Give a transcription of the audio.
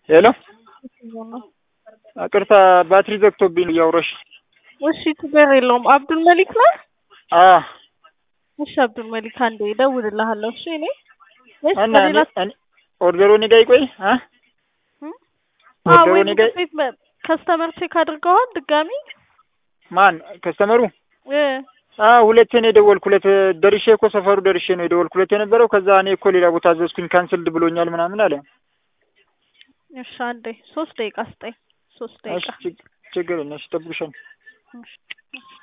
ሄሎ ቅርታ ባትሪ ዘግቶብኝ ነው እያወራሽ። እሺ ችግር የለውም። አብዱል መሊክ ነህ? አዎ እሺ አብዱል መሊክ አንዴ እደውልልሃለሁ። እሺ እኔ ወይስ እና በሌላ እኔ- እኔ- ኦርደሩ እኔ ጋ ይቆይ አ አዎ ኦርደሩ ወይ እኔ ጋ ቤት ከስተመር ቼክ አድርገዋል ድጋሚ ማን ከስተመሩ? እ አዎ ሁለቴ ነው የደወልኩለት። ደርሼ እኮ ሰፈሩ ደርሼ ነው የደወልኩለት የነበረው። ከዛ እኔ እኮ ሌላ ቦታ አዘዝኩኝ ካንስልድ ብሎኛል ምናምን አለ። እሺ አንዴ ሶስት ደቂቃ ስጠኝ። ሶስት እሺ ደቂቃ ችግ- ችግር የለም እሺ፣ እጠብቅሻለሁ። እሺ